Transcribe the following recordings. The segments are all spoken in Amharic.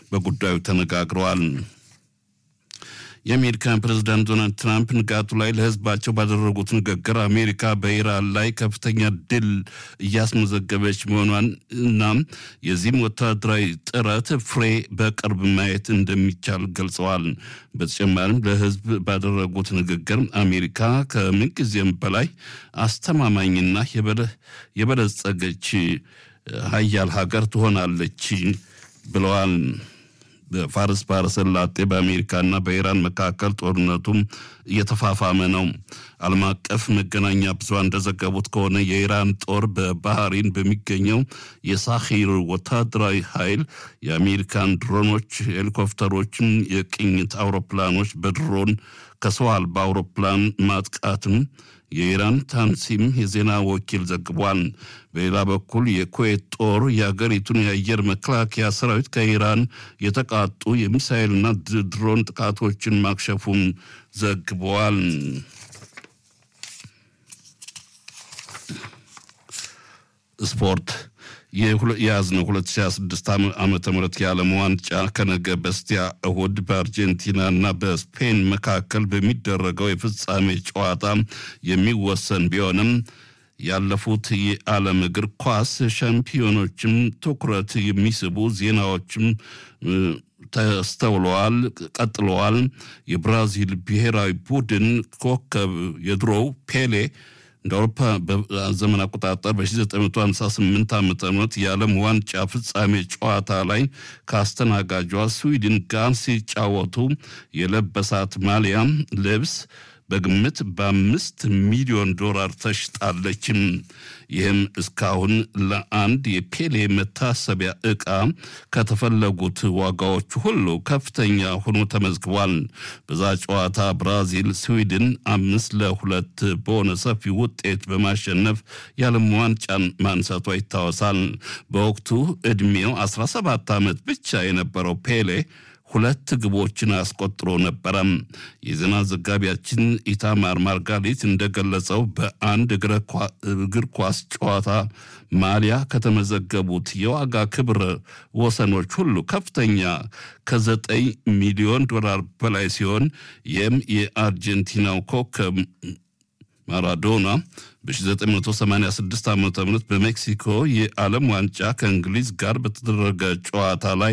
በጉዳዩ ተነጋግረዋል። የአሜሪካን ፕሬዝዳንት ዶናልድ ትራምፕ ንጋቱ ላይ ለሕዝባቸው ባደረጉት ንግግር አሜሪካ በኢራን ላይ ከፍተኛ ድል እያስመዘገበች መሆኗን እና የዚህም ወታደራዊ ጥረት ፍሬ በቅርብ ማየት እንደሚቻል ገልጸዋል። በተጨማሪም ለሕዝብ ባደረጉት ንግግር አሜሪካ ከምንጊዜም በላይ አስተማማኝና የበለጸገች ሀያል ሀገር ትሆናለች ብለዋል። በፋርስ ባህረ ሰላጤ በአሜሪካና በኢራን መካከል ጦርነቱም እየተፋፋመ ነው። ዓለም አቀፍ መገናኛ ብዙሃን እንደዘገቡት ከሆነ የኢራን ጦር በባህሪን በሚገኘው የሳሂር ወታደራዊ ኃይል የአሜሪካን ድሮኖች፣ ሄሊኮፕተሮችን፣ የቅኝት አውሮፕላኖች በድሮን ከሰው አልባ አውሮፕላን ማጥቃትም የኢራን ታንሲም የዜና ወኪል ዘግቧል። በሌላ በኩል የኩዌት ጦር የአገሪቱን የአየር መከላከያ ሰራዊት ከኢራን የተቃጡ የሚሳኤልና ድሮን ጥቃቶችን ማክሸፉን ዘግበዋል። ስፖርት የያዝነው 2026 ዓመተ ምህረት የዓለም ዋንጫ ከነገ በስቲያ እሁድ በአርጀንቲናና በስፔን መካከል በሚደረገው የፍጻሜ ጨዋታ የሚወሰን ቢሆንም ያለፉት የዓለም እግር ኳስ ሻምፒዮኖችም ትኩረት የሚስቡ ዜናዎችም ተስተውለዋል፣ ቀጥለዋል። የብራዚል ብሔራዊ ቡድን ኮከብ የድሮው ፔሌ እንደ አውሮፓ ዘመን አቆጣጠር በ1958 ዓ ም የዓለም ዋንጫ ፍጻሜ ጨዋታ ላይ ከአስተናጋጇ ስዊድን ጋር ሲጫወቱ የለበሳት ማሊያ ልብስ በግምት በአምስት ሚሊዮን ዶላር ተሽጣለችም። ይህም እስካሁን ለአንድ የፔሌ መታሰቢያ ዕቃ ከተፈለጉት ዋጋዎች ሁሉ ከፍተኛ ሆኖ ተመዝግቧል። በዛ ጨዋታ ብራዚል ስዊድን አምስት ለሁለት በሆነ ሰፊ ውጤት በማሸነፍ የዓለም ዋንጫን ማንሳቷ ይታወሳል። በወቅቱ ዕድሜው 17 ዓመት ብቻ የነበረው ፔሌ ሁለት ግቦችን አስቆጥሮ ነበረ። የዜና ዘጋቢያችን ኢታማር ማርጋሪት እንደገለጸው በአንድ እግር ኳስ ጨዋታ ማሊያ ከተመዘገቡት የዋጋ ክብረ ወሰኖች ሁሉ ከፍተኛ ከዘጠኝ ሚሊዮን ዶላር በላይ ሲሆን ይህም የአርጀንቲናው ኮከብ ማራዶና በ1986 ዓ ም በሜክሲኮ የዓለም ዋንጫ ከእንግሊዝ ጋር በተደረገ ጨዋታ ላይ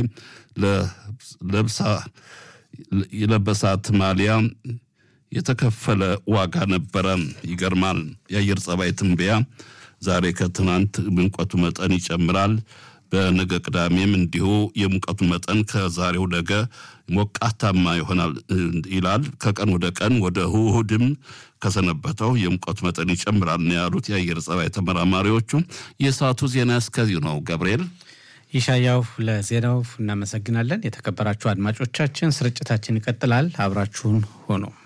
የለበሳት ማሊያ የተከፈለ ዋጋ ነበረ። ይገርማል። የአየር ጸባይ ትንበያ ዛሬ ከትናንት ሙቀቱ መጠን ይጨምራል። በነገ ቅዳሜም እንዲሁ የሙቀቱ መጠን ከዛሬው ነገ ሞቃታማ ይሆናል ይላል። ከቀን ወደ ቀን ወደ እሑድም ከሰነበተው የሙቀቱ መጠን ይጨምራል ነው ያሉት የአየር ጸባይ ተመራማሪዎቹ። የሰዓቱ ዜና እስከዚሁ ነው። ገብርኤል ይሻያው ለዜናው እናመሰግናለን። የተከበራችሁ አድማጮቻችን ስርጭታችን ይቀጥላል። አብራችሁን ሆኖ